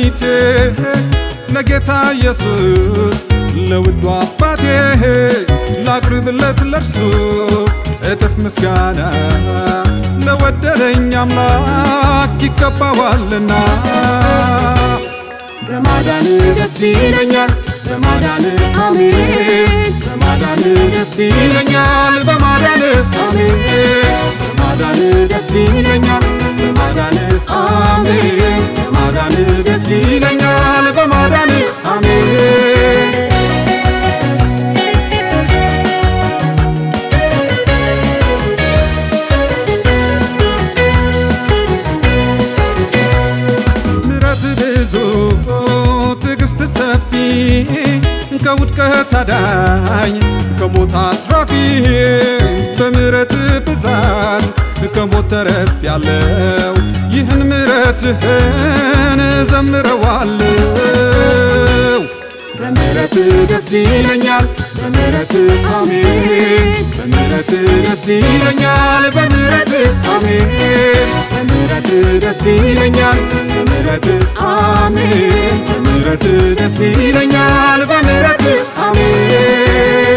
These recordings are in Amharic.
መድኃኒቴ ለጌታ ኢየሱስ ለውዱ አባቴ ላቅርብለት ለርሱ እጥፍ ምስጋና ለወደደኝ አምላክ ይገባዋልና በማዳን ደስ ይለኛል በማዳን አሜን በማዳን ደስ ይለኛል በማዳን አሜን በማዳን ደስ ይለኛል በማዳን አሜን በማዳን ደስ ይለኛል በማዳን አሜን ምረት ብዙ ትዕግስት ሰፊ ከውድቀት አዳኝ ከሞት አትራፊ በምረት ብዛት ከሞት ተረፍ ያለው ይህን ምረትህን ዘምረዋለው በምሕረት ደስ ይለኛል በምሕረት አሜን በምሕረት ደስ ይለኛል በምሕረት አሜን በምሕረት ደስ ይለኛል በምሕረት አሜን በምሕረት ደስ ይለኛል በምሕረት አሜን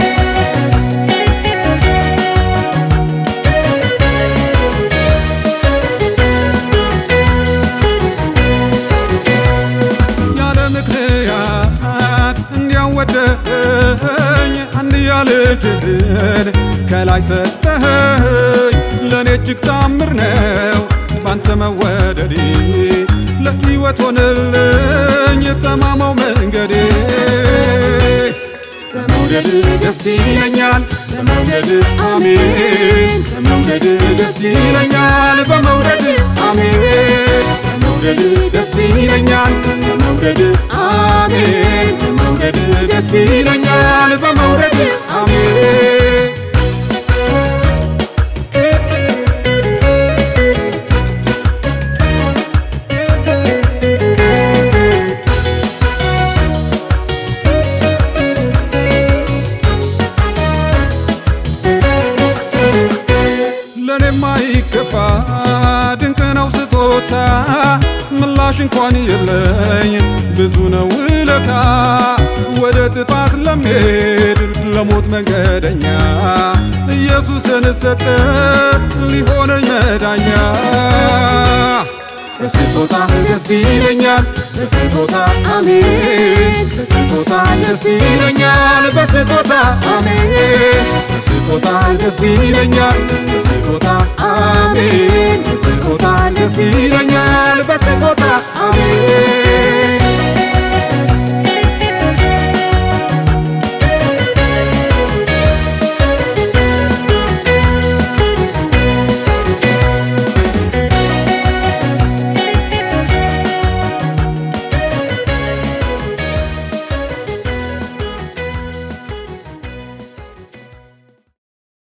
ያለ ምክንያት እንዲያወደኝ አንድያ ልጅህን ከላይ ሰጠኸኝ ለእኔ እጅግ ታምር ነው ባንተ መወደዴ ለሕይወት ሆነልኝ ጠማማው መንገዴ በመውደድ ደስ ይለኛል በመውደድ አሜን በመውደድ ደስ ይለኛል በመውደድ አሜን በመውደድ ደስ ይለኛል በመውደድ አሜን በመውደድ ደስ ይለኛል በመውደድ አሜን ለእኔ ማይገባ ድንቅ ነው ስጦታ ምላሽ እንኳን የለኝ ብዙ ነው ውለታ ወደ ጥፋት ለምሄድ ለሞት መንገደኛ ኢየሱስን ሰጠ ሊሆነኝ መዳኛ በስጦታ ደስ ይለኛል በስጦታ አሜን በስጦታ ደስ ይለኛል በስጦታ አሜን በስጦታ ደስ ይለኛል በስጦታ አሜን በስጦታ ደስ ይለኛል በስጦታ አሜን